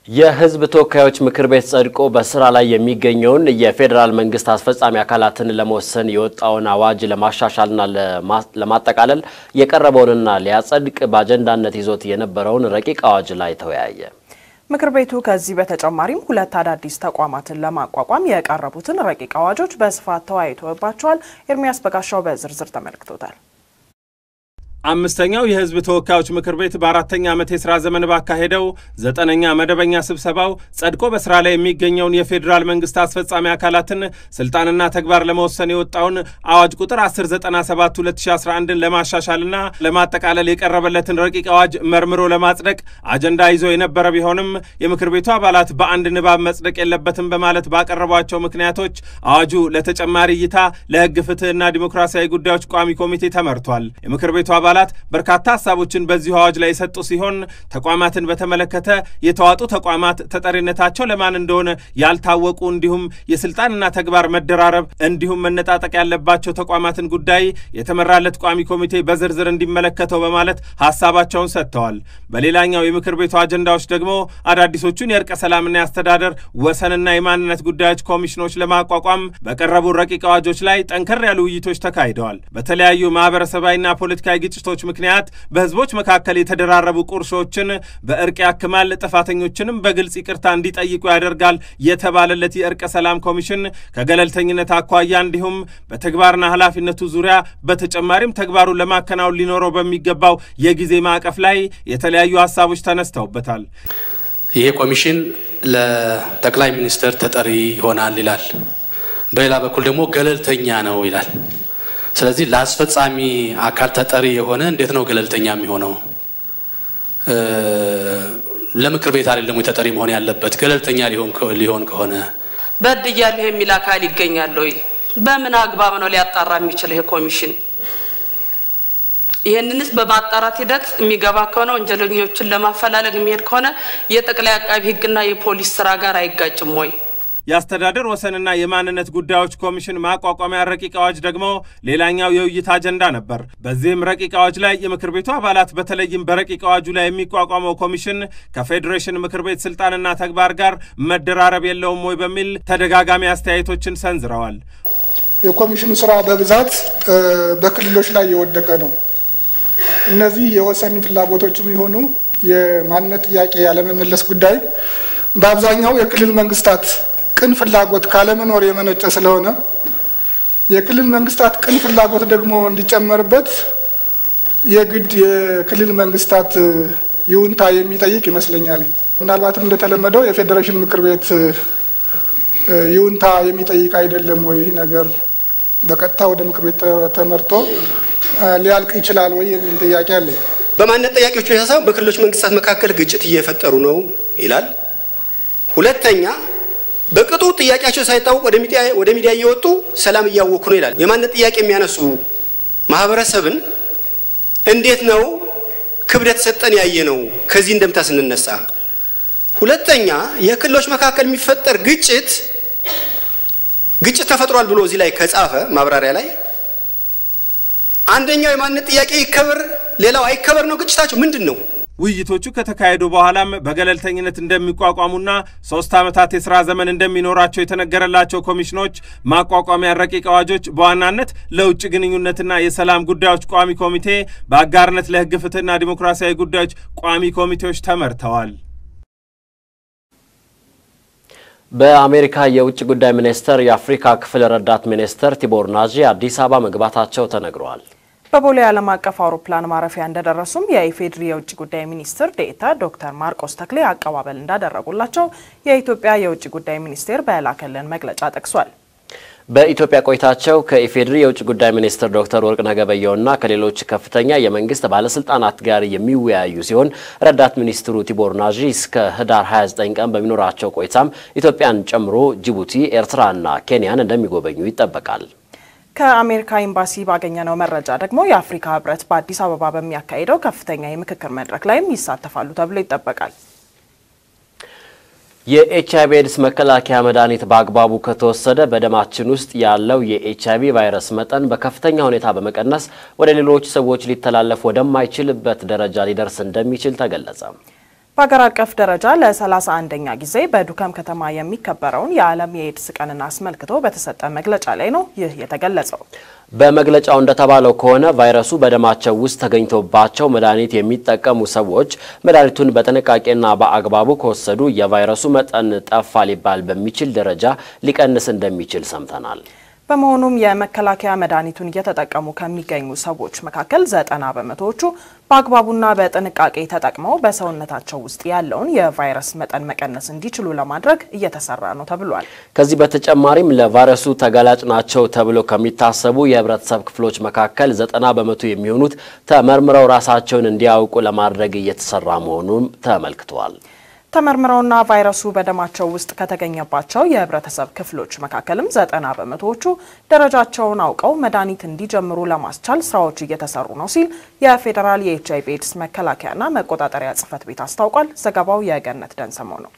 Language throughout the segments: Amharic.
የሕዝብ ተወካዮች ምክር ቤት ጸድቆ በስራ ላይ የሚገኘውን የፌዴራል መንግስት አስፈጻሚ አካላትን ለመወሰን የወጣውን አዋጅ ለማሻሻልና ለማጠቃለል የቀረበውንና ሊያጸድቅ በአጀንዳነት ይዞት የነበረውን ረቂቅ አዋጅ ላይ ተወያየ። ምክር ቤቱ ከዚህ በተጨማሪም ሁለት አዳዲስ ተቋማትን ለማቋቋም የቀረቡትን ረቂቅ አዋጆች በስፋት ተወያይቶባቸዋል። ኤርሚያስ በጋሻው በዝርዝር ተመልክቶታል። አምስተኛው የህዝብ ተወካዮች ምክር ቤት በአራተኛ ዓመት የሥራ ዘመን ባካሄደው ዘጠነኛ መደበኛ ስብሰባው ጸድቆ በሥራ ላይ የሚገኘውን የፌዴራል መንግሥት አስፈጻሚ አካላትን ስልጣንና ተግባር ለመወሰን የወጣውን አዋጅ ቁጥር 1097 2011ን ለማሻሻልና ለማጠቃለል የቀረበለትን ረቂቅ አዋጅ መርምሮ ለማጽደቅ አጀንዳ ይዞ የነበረ ቢሆንም የምክር ቤቱ አባላት በአንድ ንባብ መጽደቅ የለበትም በማለት ባቀረቧቸው ምክንያቶች አዋጁ ለተጨማሪ እይታ ለሕግ ፍትሕና ዲሞክራሲያዊ ጉዳዮች ቋሚ ኮሚቴ ተመርቷል። የምክር ቤቱ አባላት በርካታ ሀሳቦችን በዚሁ አዋጅ ላይ የሰጡ ሲሆን ተቋማትን በተመለከተ የተዋጡ ተቋማት ተጠሪነታቸው ለማን እንደሆነ ያልታወቁ እንዲሁም የስልጣንና ተግባር መደራረብ እንዲሁም መነጣጠቅ ያለባቸው ተቋማትን ጉዳይ የተመራለት ቋሚ ኮሚቴ በዝርዝር እንዲመለከተው በማለት ሀሳባቸውን ሰጥተዋል። በሌላኛው የምክር ቤቱ አጀንዳዎች ደግሞ አዳዲሶቹን የእርቀ ሰላምና የአስተዳደር ወሰንና የማንነት ጉዳዮች ኮሚሽኖች ለማቋቋም በቀረቡ ረቂቅ አዋጆች ላይ ጠንከር ያሉ ውይይቶች ተካሂደዋል። በተለያዩ ማህበረሰባዊና ፖለቲካዊ ግጭቶች ምክንያት በህዝቦች መካከል የተደራረቡ ቁርሾችን በእርቅ ያክማል፣ ጥፋተኞችንም በግልጽ ይቅርታ እንዲጠይቁ ያደርጋል የተባለለት የእርቀ ሰላም ኮሚሽን ከገለልተኝነት አኳያ እንዲሁም በተግባርና ኃላፊነቱ ዙሪያ በተጨማሪም ተግባሩን ለማከናወን ሊኖረው በሚገባው የጊዜ ማዕቀፍ ላይ የተለያዩ ሀሳቦች ተነስተውበታል። ይሄ ኮሚሽን ለጠቅላይ ሚኒስትር ተጠሪ ይሆናል ይላል። በሌላ በኩል ደግሞ ገለልተኛ ነው ይላል። ስለዚህ ለአስፈጻሚ አካል ተጠሪ የሆነ እንዴት ነው ገለልተኛ የሚሆነው? ለምክር ቤት አይደለም ወይ ተጠሪ መሆን ያለበት? ገለልተኛ ሊሆን ከሆነ በድያለሁ የሚል አካል ይገኛል ወይ? በምን አግባብ ነው ሊያጣራ የሚችል ይሄ ኮሚሽን? ይህንንስ በማጣራት ሂደት የሚገባ ከሆነ ወንጀለኞችን ለማፈላለግ የሚሄድ ከሆነ የጠቅላይ አቃቢ ሕግና የፖሊስ ስራ ጋር አይጋጭም ወይ? የአስተዳደር ወሰንና የማንነት ጉዳዮች ኮሚሽን ማቋቋሚያ ረቂቅ አዋጅ ደግሞ ሌላኛው የውይይት አጀንዳ ነበር። በዚህም ረቂቅ አዋጅ ላይ የምክር ቤቱ አባላት በተለይም በረቂቅ አዋጁ ላይ የሚቋቋመው ኮሚሽን ከፌዴሬሽን ምክር ቤት ስልጣንና ተግባር ጋር መደራረብ የለውም ወይ በሚል ተደጋጋሚ አስተያየቶችን ሰንዝረዋል። የኮሚሽኑ ስራ በብዛት በክልሎች ላይ የወደቀ ነው። እነዚህ የወሰን ፍላጎቶችም የሆኑ የማንነት ጥያቄ ያለመመለስ ጉዳይ በአብዛኛው የክልል መንግስታት ቅን ፍላጎት ካለመኖር የመነጨ ስለሆነ የክልል መንግስታት ቅን ፍላጎት ደግሞ እንዲጨመርበት የግድ የክልል መንግስታት ይሁንታ የሚጠይቅ ይመስለኛል። ምናልባትም እንደተለመደው የፌዴሬሽን ምክር ቤት ይሁንታ የሚጠይቅ አይደለም ወይ? ይህ ነገር በቀጥታ ወደ ምክር ቤት ተመርቶ ሊያልቅ ይችላል ወይ የሚል ጥያቄ አለኝ። በማንነት ጥያቄዎች ብቻ ሳይሆን በክልሎች መንግስታት መካከል ግጭት እየፈጠሩ ነው ይላል። ሁለተኛ በቅጡ ጥያቄያቸው ሳይታወቅ ወደ ሚዲያ እየወጡ ሰላም እያወኩ ነው ይላል። የማንነት ጥያቄ የሚያነሱ ማህበረሰብን እንዴት ነው ክብደት ሰጠን ያየ ነው ከዚህ እንደምታ ስንነሳ። ሁለተኛ የክልሎች መካከል የሚፈጠር ግጭት ግጭት ተፈጥሯል ብሎ እዚህ ላይ ከጻፈ ማብራሪያ ላይ አንደኛው የማንነት ጥያቄ ይከበር፣ ሌላው አይከበር ነው ግጭታቸው ምንድን ነው? ውይይቶቹ ከተካሄዱ በኋላም በገለልተኝነት እንደሚቋቋሙና ሶስት ዓመታት የሥራ ዘመን እንደሚኖራቸው የተነገረላቸው ኮሚሽኖች ማቋቋሚያ ረቂቅ አዋጆች በዋናነት ለውጭ ግንኙነትና የሰላም ጉዳዮች ቋሚ ኮሚቴ፣ በአጋርነት ለሕግ ፍትሕና ዲሞክራሲያዊ ጉዳዮች ቋሚ ኮሚቴዎች ተመርተዋል። በአሜሪካ የውጭ ጉዳይ ሚኒስቴር የአፍሪካ ክፍል ረዳት ሚኒስትር ቲቦር ናዢ አዲስ አበባ መግባታቸው ተነግረዋል። በቦሌ ዓለም አቀፍ አውሮፕላን ማረፊያ እንደደረሱም የኢፌዴሪ የውጭ ጉዳይ ሚኒስትር ዴኤታ ዶክተር ማርቆስ ተክሌ አቀባበል እንዳደረጉላቸው የኢትዮጵያ የውጭ ጉዳይ ሚኒስቴር በላከልን መግለጫ ጠቅሷል። በኢትዮጵያ ቆይታቸው ከኢፌዴሪ የውጭ ጉዳይ ሚኒስትር ዶክተር ወርቅነህ ገበየሁና ከሌሎች ከፍተኛ የመንግስት ባለስልጣናት ጋር የሚወያዩ ሲሆን ረዳት ሚኒስትሩ ቲቦር ናዢ እስከ ህዳር 29 ቀን በሚኖራቸው ቆይታም ኢትዮጵያን ጨምሮ ጅቡቲ፣ ኤርትራና ኬንያን እንደሚጎበኙ ይጠበቃል። ከአሜሪካ ኤምባሲ ባገኘነው መረጃ ደግሞ የአፍሪካ ህብረት በአዲስ አበባ በሚያካሂደው ከፍተኛ የምክክር መድረክ ላይም ይሳተፋሉ ተብሎ ይጠበቃል። የኤች አይቪ ኤድስ መከላከያ መድኃኒት በአግባቡ ከተወሰደ በደማችን ውስጥ ያለው የኤች አይቪ ቫይረስ መጠን በከፍተኛ ሁኔታ በመቀነስ ወደ ሌሎች ሰዎች ሊተላለፍ ወደማይችልበት ደረጃ ሊደርስ እንደሚችል ተገለጸ። በሀገር አቀፍ ደረጃ ለ31ኛ ጊዜ በዱከም ከተማ የሚከበረውን የዓለም የኤድስ ቀንን አስመልክቶ በተሰጠ መግለጫ ላይ ነው ይህ የተገለጸው። በመግለጫው እንደተባለው ከሆነ ቫይረሱ በደማቸው ውስጥ ተገኝቶባቸው መድኃኒት የሚጠቀሙ ሰዎች መድኃኒቱን በጥንቃቄና በአግባቡ ከወሰዱ የቫይረሱ መጠን ጠፋ ሊባል በሚችል ደረጃ ሊቀንስ እንደሚችል ሰምተናል። በመሆኑም የመከላከያ መድኃኒቱን እየተጠቀሙ ከሚገኙ ሰዎች መካከል ዘጠና በመቶዎቹ በአግባቡና በጥንቃቄ ተጠቅመው በሰውነታቸው ውስጥ ያለውን የቫይረስ መጠን መቀነስ እንዲችሉ ለማድረግ እየተሰራ ነው ተብሏል። ከዚህ በተጨማሪም ለቫይረሱ ተጋላጭ ናቸው ተብሎ ከሚታሰቡ የህብረተሰብ ክፍሎች መካከል ዘጠና በመቶ የሚሆኑት ተመርምረው ራሳቸውን እንዲያውቁ ለማድረግ እየተሰራ መሆኑም ተመልክተዋል። ተመርምረውና ቫይረሱ በደማቸው ውስጥ ከተገኘባቸው የህብረተሰብ ክፍሎች መካከልም ዘጠና በመቶዎቹ ደረጃቸውን አውቀው መድኃኒት እንዲጀምሩ ለማስቻል ስራዎች እየተሰሩ ነው ሲል የፌዴራል የኤች አይቪ ኤድስ መከላከያና መቆጣጠሪያ ጽህፈት ቤት አስታውቋል። ዘገባው የገነት ደንሰመው ነው።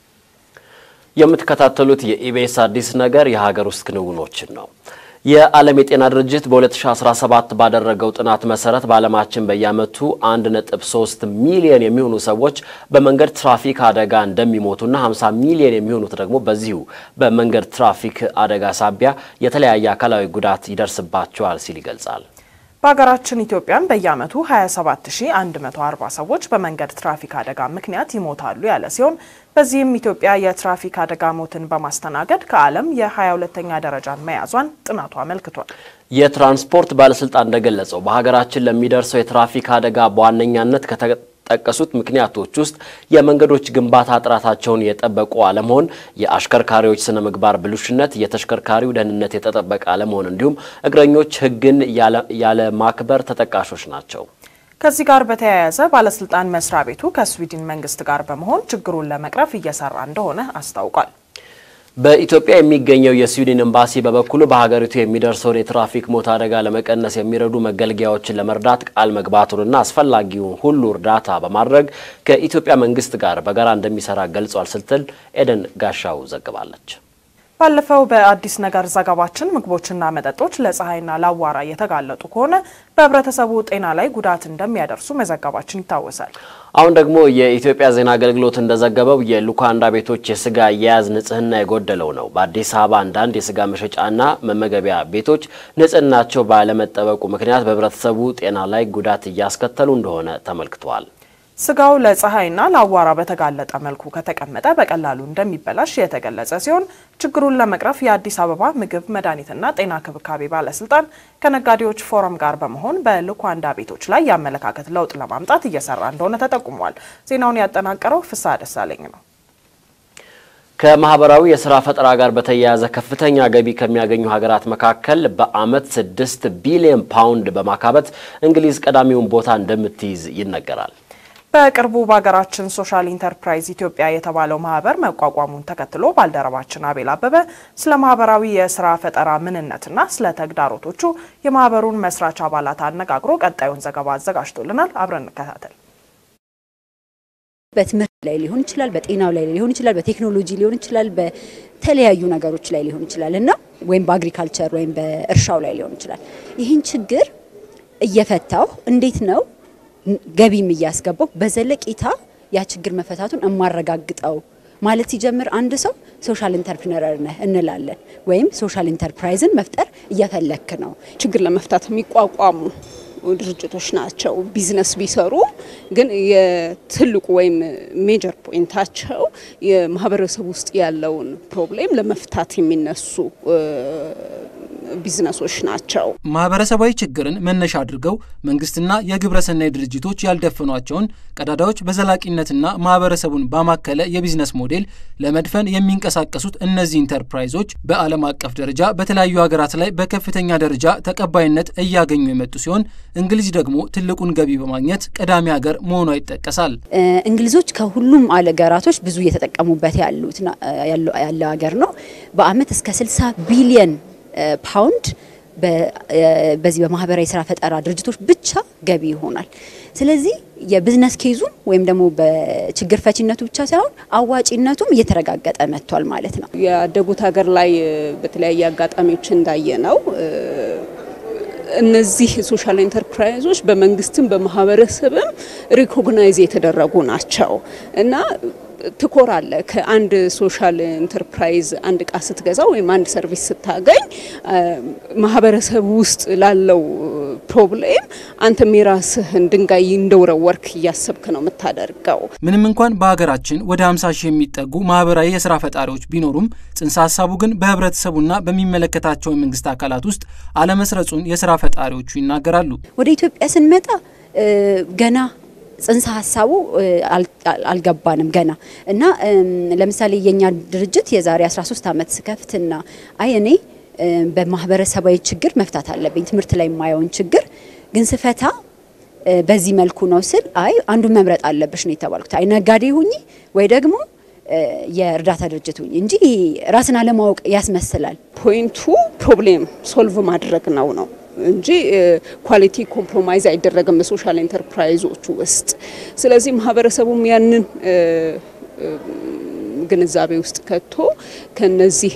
የምትከታተሉት የኢቢኤስ አዲስ ነገር የሀገር ውስጥ ክንውኖችን ነው። የዓለም የጤና ድርጅት በ2017 ባደረገው ጥናት መሰረት በዓለማችን በየዓመቱ 1.3 ሚሊዮን የሚሆኑ ሰዎች በመንገድ ትራፊክ አደጋ እንደሚሞቱና 50 ሚሊዮን የሚሆኑት ደግሞ በዚሁ በመንገድ ትራፊክ አደጋ ሳቢያ የተለያየ አካላዊ ጉዳት ይደርስባቸዋል ሲል ይገልጻል። በሀገራችን ኢትዮጵያም በየዓመቱ 27140 ሰዎች በመንገድ ትራፊክ አደጋ ምክንያት ይሞታሉ ያለ ሲሆን በዚህም ኢትዮጵያ የትራፊክ አደጋ ሞትን በማስተናገድ ከዓለም የ22ኛ ደረጃን መያዟን ጥናቱ አመልክቷል። የትራንስፖርት ባለስልጣን እንደገለጸው በሀገራችን ለሚደርሰው የትራፊክ አደጋ በዋነኛነት ከተጠቀሱት ምክንያቶች ውስጥ የመንገዶች ግንባታ ጥራታቸውን የጠበቁ አለመሆን፣ የአሽከርካሪዎች ስነ ምግባር ብልሹነት፣ የተሽከርካሪው ደህንነት የተጠበቀ አለመሆን እንዲሁም እግረኞች ሕግን ያለ ማክበር ተጠቃሾች ናቸው። ከዚህ ጋር በተያያዘ ባለስልጣን መስሪያ ቤቱ ከስዊድን መንግስት ጋር በመሆን ችግሩን ለመቅረፍ እየሰራ እንደሆነ አስታውቋል። በኢትዮጵያ የሚገኘው የስዊድን ኤምባሲ በበኩሉ በሀገሪቱ የሚደርሰውን የትራፊክ ሞት አደጋ ለመቀነስ የሚረዱ መገልገያዎችን ለመርዳት ቃል መግባቱንና አስፈላጊውን ሁሉ እርዳታ በማድረግ ከኢትዮጵያ መንግስት ጋር በጋራ እንደሚሰራ ገልጿል ስትል ኤደን ጋሻው ዘግባለች። ባለፈው በአዲስ ነገር ዘገባችን ምግቦችና መጠጦች ለፀሐይና ለአዋራ የተጋለጡ ከሆነ በህብረተሰቡ ጤና ላይ ጉዳት እንደሚያደርሱ መዘገባችን ይታወሳል። አሁን ደግሞ የኢትዮጵያ ዜና አገልግሎት እንደዘገበው የሉካንዳ ቤቶች የስጋ አያያዝ ንጽህና የጎደለው ነው። በአዲስ አበባ አንዳንድ የስጋ መሸጫና መመገቢያ ቤቶች ንጽህናቸው ባለመጠበቁ ምክንያት በህብረተሰቡ ጤና ላይ ጉዳት እያስከተሉ እንደሆነ ተመልክቷል። ስጋው ለፀሐይና ለአዋራ በተጋለጠ መልኩ ከተቀመጠ በቀላሉ እንደሚበላሽ የተገለጸ ሲሆን ችግሩን ለመቅረፍ የአዲስ አበባ ምግብ መድኃኒትና ጤና ክብካቤ ባለስልጣን ከነጋዴዎች ፎረም ጋር በመሆን በሉካንዳ ቤቶች ላይ የአመለካከት ለውጥ ለማምጣት እየሰራ እንደሆነ ተጠቁሟል። ዜናውን ያጠናቀረው ፍስሐ ደሳለኝ ነው። ከማህበራዊ የስራ ፈጠራ ጋር በተያያዘ ከፍተኛ ገቢ ከሚያገኙ ሀገራት መካከል በዓመት ስድስት ቢሊዮን ፓውንድ በማካበት እንግሊዝ ቀዳሚውን ቦታ እንደምትይዝ ይነገራል። በቅርቡ በሀገራችን ሶሻል ኢንተርፕራይዝ ኢትዮጵያ የተባለው ማህበር መቋቋሙን ተከትሎ ባልደረባችን አቤል አበበ ስለ ማህበራዊ የስራ ፈጠራ ምንነትና ስለ ተግዳሮቶቹ የማህበሩን መስራች አባላት አነጋግሮ ቀጣዩን ዘገባ አዘጋጅቶልናል። አብረን እንከታተል። በትምህርት ላይ ሊሆን ይችላል፣ በጤናው ላይ ሊሆን ይችላል፣ በቴክኖሎጂ ሊሆን ይችላል፣ በተለያዩ ነገሮች ላይ ሊሆን ይችላል እና ወይም በአግሪካልቸር ወይም በእርሻው ላይ ሊሆን ይችላል። ይህን ችግር እየፈታው እንዴት ነው ገቢም እያስገባው በዘለቄታ ያ ችግር መፈታቱን እማረጋግጠው ማለት ሲጀምር አንድ ሰው ሶሻል ኢንተርፕሪነር ነህ እንላለን፣ ወይም ሶሻል ኢንተርፕራይዝን መፍጠር እየፈለክ ነው። ችግር ለመፍታት የሚቋቋሙ ድርጅቶች ናቸው። ቢዝነስ ቢሰሩ ግን የትልቁ ወይም ሜጀር ፖይንታቸው የማህበረሰብ ውስጥ ያለውን ፕሮብሌም ለመፍታት የሚነሱ ቢዝነሶች ናቸው። ማህበረሰባዊ ችግርን መነሻ አድርገው መንግስትና የግብረሰናይ ድርጅቶች ያልደፈኗቸውን ቀዳዳዎች በዘላቂነትና ማህበረሰቡን ባማከለ የቢዝነስ ሞዴል ለመድፈን የሚንቀሳቀሱት እነዚህ ኢንተርፕራይዞች በዓለም አቀፍ ደረጃ በተለያዩ ሀገራት ላይ በከፍተኛ ደረጃ ተቀባይነት እያገኙ የመጡ ሲሆን እንግሊዝ ደግሞ ትልቁን ገቢ በማግኘት ቀዳሚ ሀገር መሆኗ ይጠቀሳል። እንግሊዞች ከሁሉም አገራቶች ብዙ እየተጠቀሙበት ያሉት ያለው ሀገር ነው። በአመት እስከ 60 ቢሊየን ፓውንድ በዚህ በማህበራዊ ስራ ፈጠራ ድርጅቶች ብቻ ገቢ ይሆናል። ስለዚህ የቢዝነስ ኬዙም ወይም ደግሞ በችግር ፈቺነቱ ብቻ ሳይሆን አዋጪነቱም እየተረጋገጠ መጥቷል ማለት ነው። ያደጉት ሀገር ላይ በተለያየ አጋጣሚዎች እንዳየ ነው እነዚህ ሶሻል ኢንተርፕራይዞች በመንግስትም በማህበረሰብም ሪኮግናይዝ የተደረጉ ናቸው እና ትኮራለ ከአንድ ሶሻል ኢንተርፕራይዝ አንድ እቃ ስትገዛ ወይም አንድ ሰርቪስ ስታገኝ ማህበረሰብ ውስጥ ላለው ፕሮብሌም አንተም የራስህን ድንጋይ እንደወረወርክ እያሰብክ ነው የምታደርገው። ምንም እንኳን በሀገራችን ወደ 50 ሺህ የሚጠጉ ማህበራዊ የስራ ፈጣሪዎች ቢኖሩም ጽንሰ ሀሳቡ ግን በህብረተሰቡና በሚመለከታቸው የመንግስት አካላት ውስጥ አለመስረጹን የስራ ፈጣሪዎቹ ይናገራሉ። ወደ ኢትዮጵያ ስንመጣ ገና ጽንሰ ሀሳቡ አልገባንም ገና እና ለምሳሌ የኛ ድርጅት የዛሬ 13 ዓመት ስከፍትና አይ እኔ በማህበረሰባዊ ችግር መፍታት አለብኝ ትምህርት ላይ የማየውን ችግር ግን ስፈታ በዚህ መልኩ ነው ስል አይ አንዱን መምረጥ አለብሽ ነው የተባልኩት። አይ ነጋዴ ሁኚ ወይ ደግሞ የእርዳታ ድርጅት ሁኚ እንጂ ራስን አለማወቅ ያስመስላል። ፖይንቱ ፕሮብሌም ሶልቭ ማድረግ ነው ነው እንጂ ኳሊቲ ኮምፕሮማይዝ አይደረግም በሶሻል ኢንተርፕራይዞቹ ውስጥ። ስለዚህ ማህበረሰቡም ያንን ግንዛቤ ውስጥ ከቶ ከነዚህ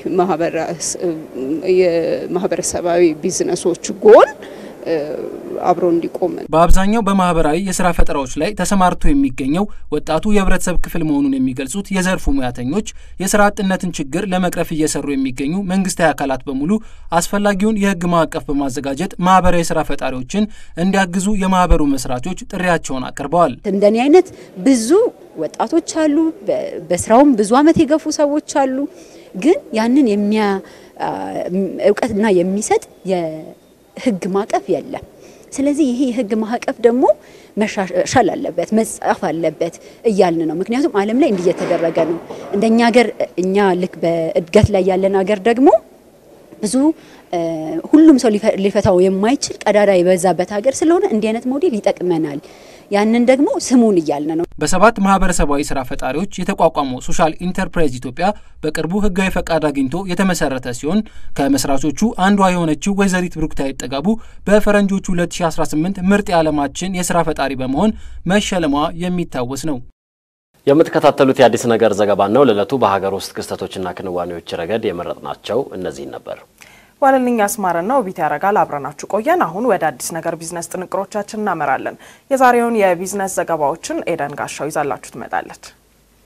የማህበረሰባዊ ቢዝነሶች ጎን አብሮ እንዲቆም በአብዛኛው በማህበራዊ የስራ ፈጠራዎች ላይ ተሰማርቶ የሚገኘው ወጣቱ የህብረተሰብ ክፍል መሆኑን የሚገልጹት የዘርፉ ሙያተኞች የስራ አጥነትን ችግር ለመቅረፍ እየሰሩ የሚገኙ መንግስታዊ አካላት በሙሉ አስፈላጊውን የህግ ማዕቀፍ በማዘጋጀት ማህበራዊ የስራ ፈጣሪዎችን እንዲያግዙ የማህበሩ መስራቾች ጥሪያቸውን አቅርበዋል። እንደኔ አይነት ብዙ ወጣቶች አሉ። በስራውም ብዙ አመት የገፉ ሰዎች አሉ። ግን ያንን የሚያ እውቀትና የሚሰጥ ህግ ማዕቀፍ የለም። ስለዚህ ይሄ የህግ ማዕቀፍ ደግሞ መሻሻል አለበት፣ መጻፍ አለበት እያልን ነው። ምክንያቱም ዓለም ላይ እንዲህ እየተደረገ ነው። እንደኛ ሀገር እኛ ልክ በእድገት ላይ ያለን ሀገር ደግሞ ብዙ ሁሉም ሰው ሊፈታው የማይችል ቀዳዳ የበዛበት ሀገር ስለሆነ እንዲህ አይነት ሞዴል ይጠቅመናል። ያንን ደግሞ ስሙን እያልን ነው። በሰባት ማህበረሰባዊ ስራ ፈጣሪዎች የተቋቋመው ሶሻል ኢንተርፕራይዝ ኢትዮጵያ በቅርቡ ህጋዊ ፈቃድ አግኝቶ የተመሰረተ ሲሆን ከመስራቾቹ አንዷ የሆነችው ወይዘሪት ብሩክታዊት ጥጋቡ በፈረንጆቹ 2018 ምርጥ የዓለማችን የስራ ፈጣሪ በመሆን መሸለሟ የሚታወስ ነው። የምትከታተሉት የአዲስ ነገር ዘገባ ነው። ለዕለቱ በሀገር ውስጥ ክስተቶችና ክንዋኔዎች ረገድ የመረጥናቸው እነዚህን ነበር። ዋለልኝ አስማረና ውቢት ያረጋል አብረናችሁ ቆየን። አሁን ወደ አዲስ ነገር ቢዝነስ ጥንቅሮቻችን እናመራለን። የዛሬውን የቢዝነስ ዘገባዎችን ኤደን ጋሻው ይዛላችሁ ትመጣለች።